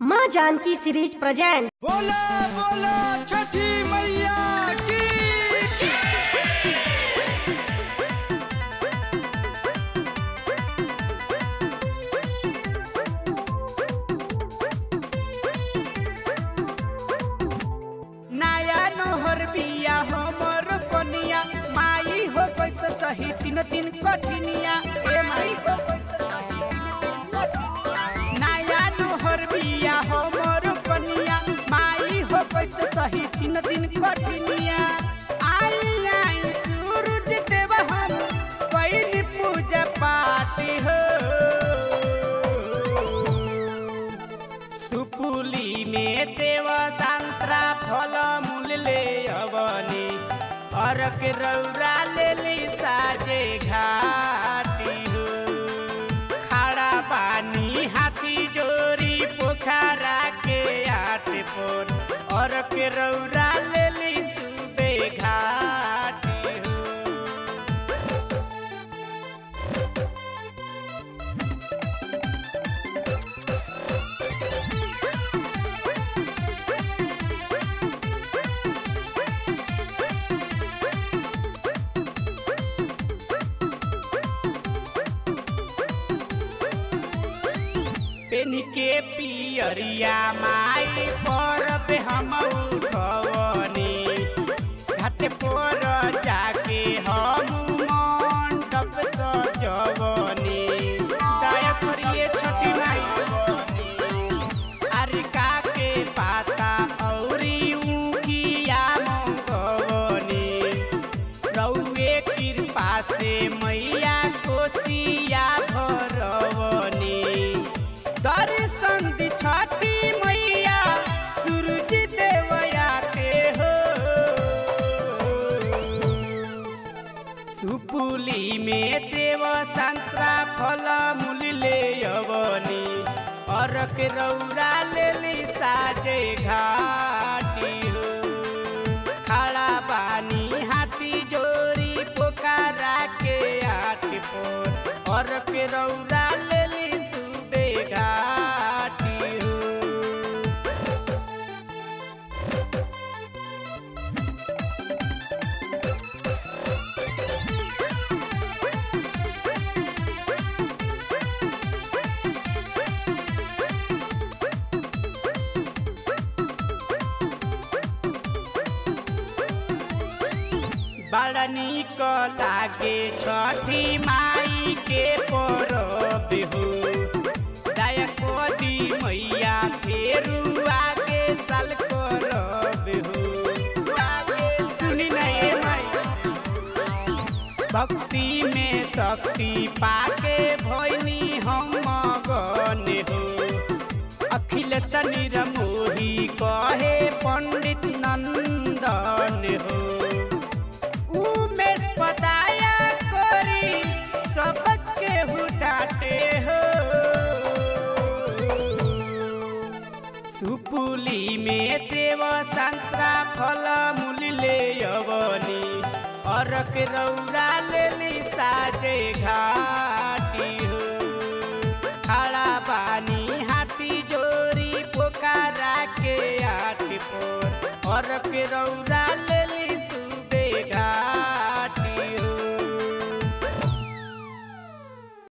माँ Janaki series present बोलो बोलो छठी मैया की नया नोहर बिया हमर कनिया माई हो कैसे सही तीन तीन कठिनिया ए माई हो कैसे सही तीन तीन कठिनिया नया नोहर बिया हमर कनिया माई हो कैसे सही तीन तीन कठिनिया आई आई सूरज देव हम कैली पूजा पाठ हो सुपुली में सेवा संतरा फल मूल ले अवनी अरक रौरा ले ली साजे घाटी हो खड़ा पानी हाथी जोरी पोखरा के आट पर अरक रौरा ले ली सुबे घाटी हो पेन के पियरिया माई पर पे हम उठवनी घाट पर जाके हम मंडप सजवनी दया करिए छठी माई अरिका के पाता औरी ऊखिया मंगवनी रउए कृपा से मैया कोसिया भरवनी दर्शन दी छठी मैया सूरज देवया के हो सुपुली में सेव संतरा फल मूल ले अवनी अरक रौरा ले ली साजे घाटी हो खड़ा बानी हाथी जोरी पोखरा के आट पर अरक रौरा ले ली सुबे घाटी हो बड़ा निक लागे छठी माई के परब हो दया को दी मैया फेरू आगे साल करब हो आगे सुनी नहीं माई भक्ति में शक्ति पाके भैनी हम मगन हो अखिल शनि मोही कहे पंडित नंदन हो उमेश पदाया करी सबके हुटाटे हो सुपुली में सेव संतरा फल मूल ले अवनी अरक रौरा ले ली साजे घाटी हो खड़ा बानी हाथी जोरी पोखरा के आट पर अरक रौरा ले